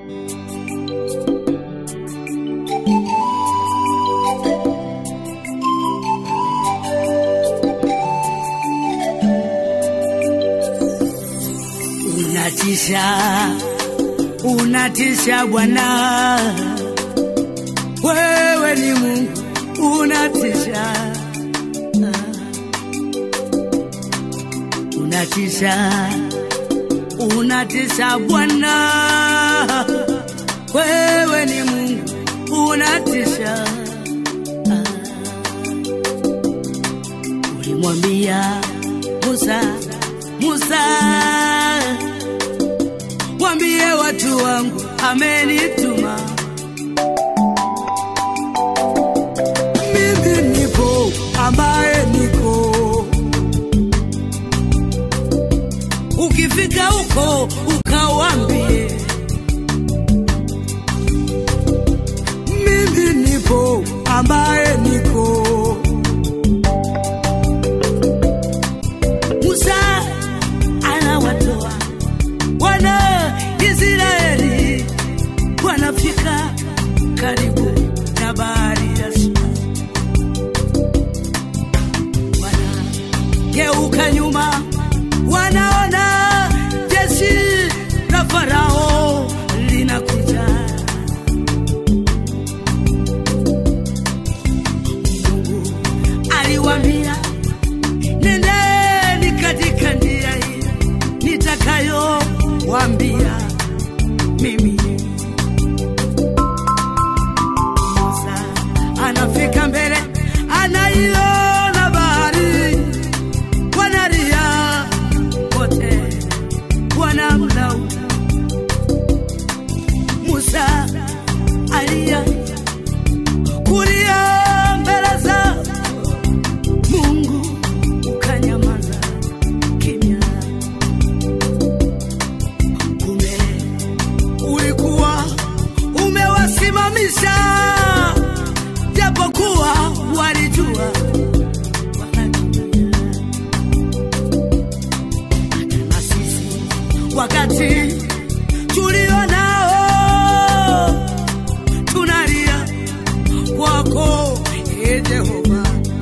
unatisha, unatisha Bwana, wewe ni Mungu, unatisha, unatisha, unatisha Bwana, wewe ni Mungu, unatisha. Ulimwambia Musa, Musa, mwambie watu wangu amenituma. Mimi nipo ambaye niko. Ukifika huko ukawambie, mimi nipo ambaye niko. Musa anawatoa wana Israeli wanafika karibu na bahari ya Shamu, wanageuka nyuma, wanaona jeshi la Farao linakuja. Mungu aliwaambia nendeni katika njia hii nitakayowambia mimi. Musa anafika mbele, anaiona bahari, wanalia wote, wanamlaumu Musa alia kulia mbele za Mungu ukanyamaza kimya. Kumbe ulikuwa umewasimamisha, japokuwa walijua wanatumia. Hata na sisi wakati tulio nao tunalia kwako, ee Jehova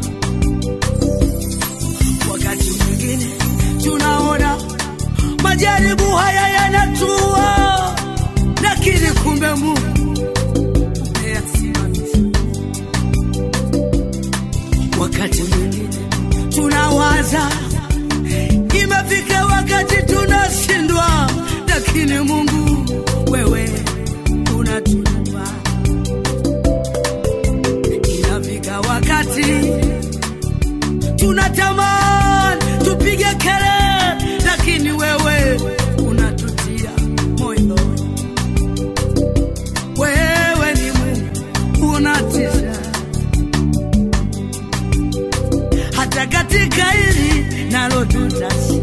wakati mwingine tunaona majaribu haya yanatua, lakini kumbe Mungu umeyasimamisha. Wakati mwingine tunawaza imefika wakati tunashindwa, lakini Mungu wewe unatupa. Inafika wakati tunatamani tupige kelele, lakini wewe unatutia moyo. Wewe ni Mungu unatisha, hata katika hili nalo tutashinda.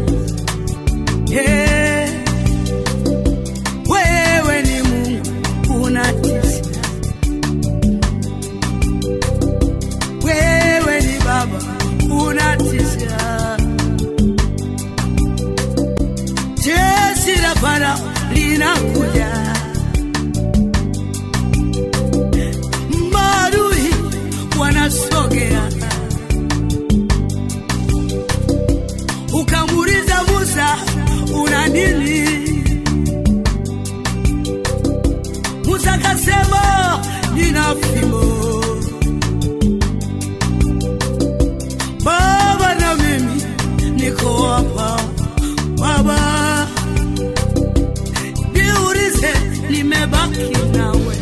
Yeah. Wewe ni Mungu unatisha, wewe ni Baba unatisha. Jeshi la Farao linakuja, maadui wanasogea. Ukamuuliza Musa, una nini? Musa kasema, nina fimbo Baba na mimi niko hapa Baba, niulize, nimebaki nawe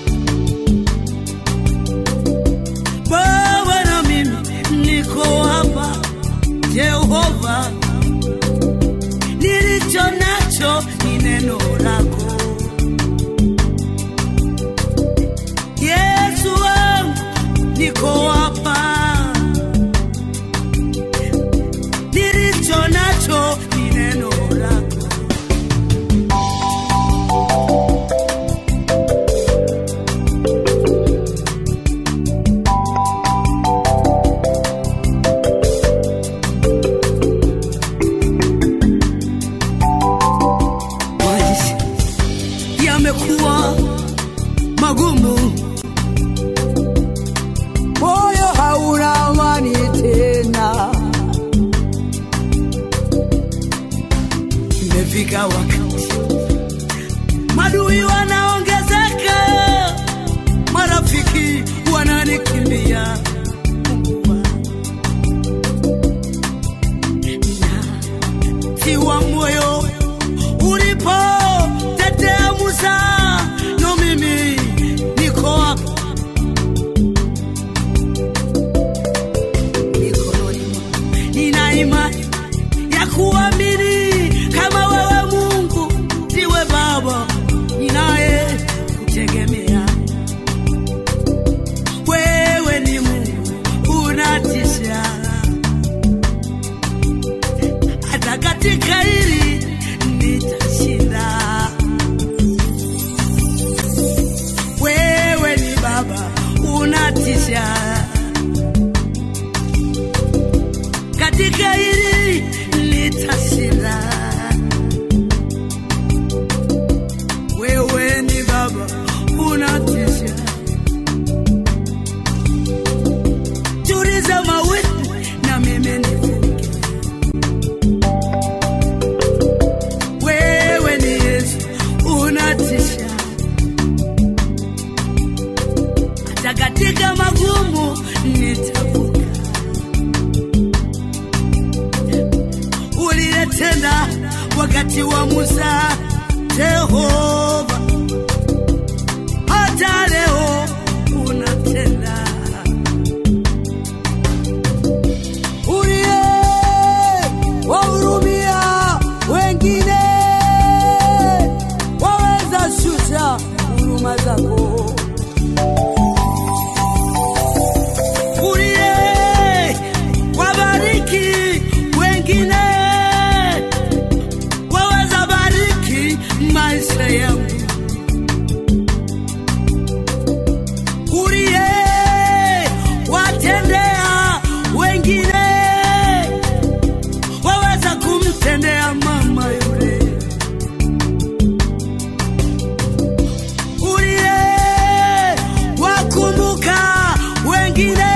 Baba na mimi niko hapa Jehova, nilicho nacho ni neno lako Yesu wangu, niko hapa nilicho nacho ni neno lako. Maisha yamekuwa magumu, moyo hauna amani tena, imefika wakati madui wanaongezeka, marafiki wananikimbia. Mungu wangu. tiwa moyo ulipo tetea Musa, no mimi niko hapa mikononi mwako. Nina imani ya kuamini kama wewe Mungu ndiwe Baba ninaye kutegemea. Wewe ni Mungu unatisha hata katika hili nitashinda. Wewe ni Baba unatisha, katika hili nitashinda. Wewe ni Baba unatisha, tuliza mawimbi na mimi nivuke wewe ni Yesu unatisha, hata katika magumu nitavuka. Uliyetenda wakati wa Musa, Jehova, hata leo unatenda. uliye wahurumia wengine, waweza shusha huruma zako. uliye wabariki wengine, waweza bariki maisha yangu. Uliye watendea wengine, waweza kumtendea mama yule. Uliye wakumbuka wengine,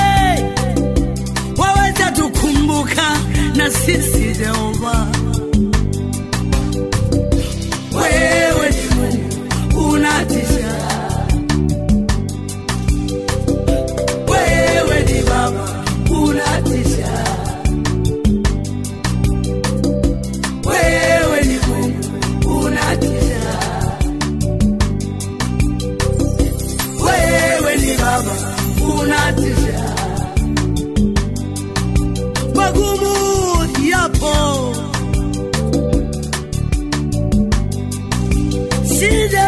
waweza tukumbuka na sisi Jehova. Wewe ni Mungu unatisha, wewe ni Baba unatisha, wewe ni Mungu unatisha, wewe ni Baba unatisha. Magumu yapo, shida